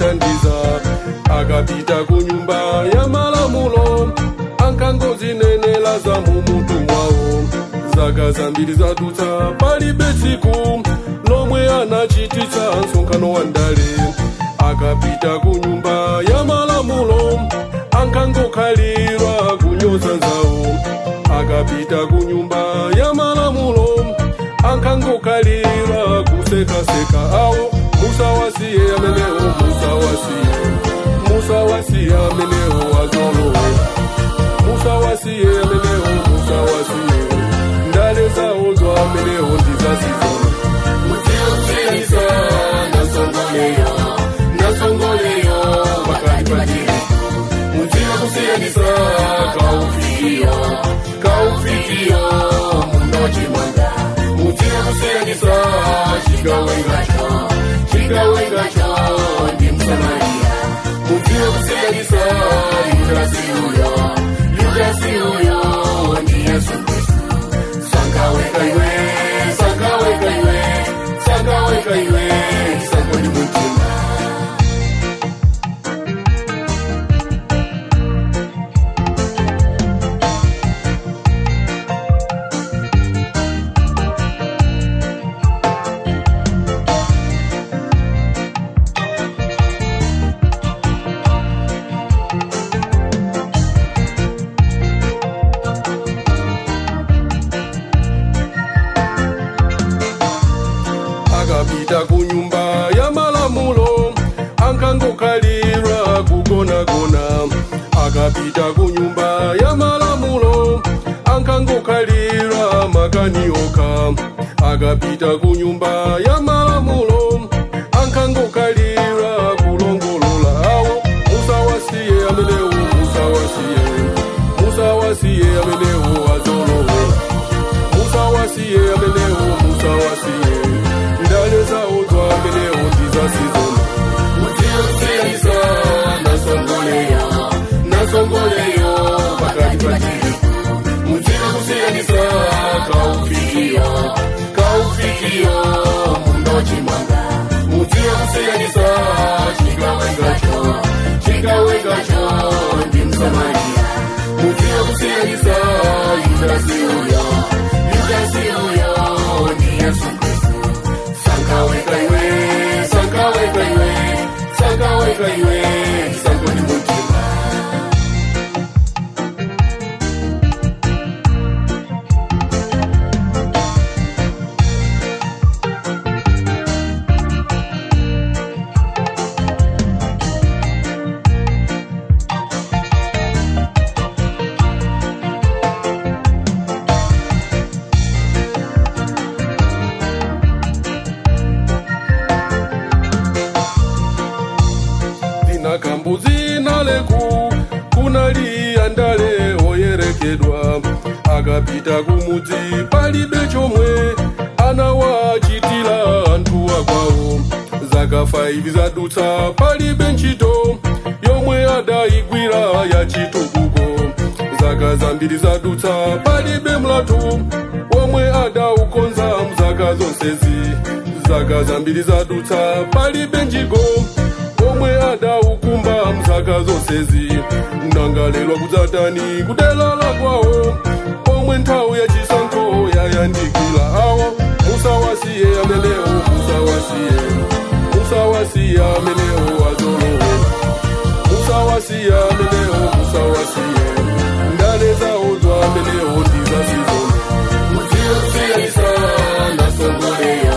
kumuthandiza akapita ku nyumba ya malamulo ankangozinenela za mumutu mwawo zaka zambiri zadutsa palibe tsiku lomwe anachititsa msonkhano wa ndale akapita ku nyumba ya malamulo ankangokhalira kunyoza nzawo akapita ku nyumba ya malamulo ankangokhalira kusekaseka awo musawasiye amenewo musawasiye musawasiye amenewo azolowe musawasiye amenewo musawasiye ndale zawo zo amenewo ndizazizolo muziusiyanisa nasongoleyo nasongoleyo pakati patiri muziusiyanisa kaufikiyo kaufikiyo mundochimwanga muziusiyanisa chigawengacho chigawengacho ndi msamaria muziusiyanisa yudasi uyo yudasi uyo ndi yesu kristu sangaweka iwe sangaweka iwe sangaweka iwe sangoni mutima akapita ku nyumba ya malamulo ankangokhalira kugonagona akapita ku nyumba ya malamulo ankangokhalira makani okha akapita ku nyumba ya malamulo ankangokhalira kulongolola awo musawasiye amenewo musawasiye musawasiye amenewo azolowe musawasiye amenewo musawasiye ndale zawo zwa amenewo ndizasizona muziusiyanisa nasongoleyo nasongoleyo pakati patiri muziusiyanisa kaufikiyo kaufikiyo mundochimwanga muziusiyanisa chigawengacho chigawengacho ndi msamaria muziusiyanisa yudasi uyo yudasi uyo ndi yesu kristu sangaweka iwe sangaweka iwe sangaweka iwe sangoni mutima dzina kambuzi naleku kunaliya ndale oyerekedwa akapita kumudzi palibe chomwe anawachitira anthu akwawo zaka 5 zadutsa palibe ntchito yomwe adayigwira yachitukuko zaka zambiri zadutsa palibe mlathu omwe adaukonza mzaka zonsezi zaka zambiri zadutsa palibe njigo omwe adaukumba mzaka zonsezi nangalelwa kudzatani kudelala kwawo omwe nthawi yachisankho yayandikira awo musawasiye amenewo musawasiye musawasiye amenewo azolowe musawasiye amenewo musawasiye ndale zawo zwa amenewo ndizasizona muziusiyanisa nasongoleyo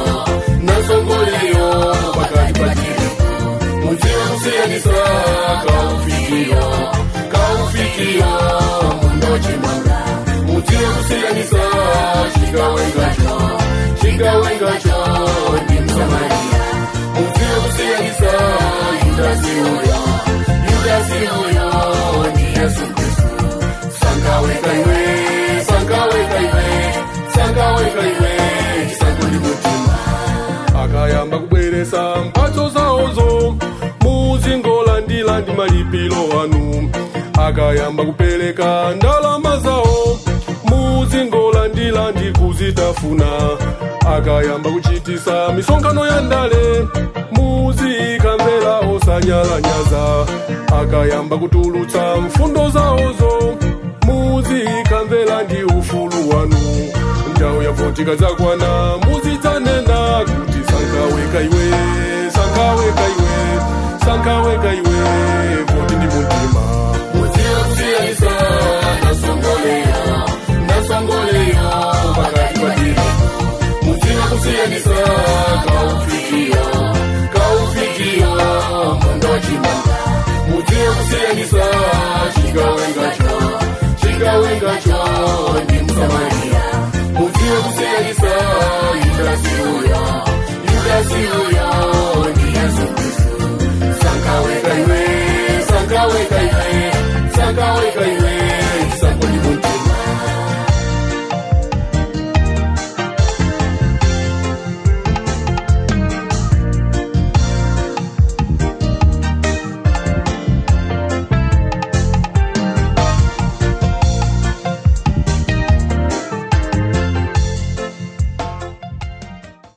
nasongoleyo pakati patiri muziusiyanisa kaufikiyo kaufikiyo mundochimwanga muziusiyanisa chigawengacho chigawengacho ndi msamaria muziusiyanisa yudasi uyo yudasi uyo ndi yesu kristu sangaweka iwe sangaweka iwe sangaweka iwe chisangoni mutima akayamba kubweresa mphatso zawozo muzingolandira ndi malipiro anu akayamba kupereka ndalama zawo muzingolandira ndi kuzitafuna akayamba kuchitisa misonkhano ya ndale muzikamvera osa nyalanyaza akayamba kutulutsa mfundo zawozo muzikamvera ndi ufulu wanu nthawi yavotika zakwana muzidzanena kuti sankaweka iwe sankaweka iwe sankaweka iwe voti ndi mutima muziyakusiyanisa nasongoleyo nasongoleyo pakati patiri muziyakusiyanisa kaufikiyo kaufikiyo mwendo wachimanga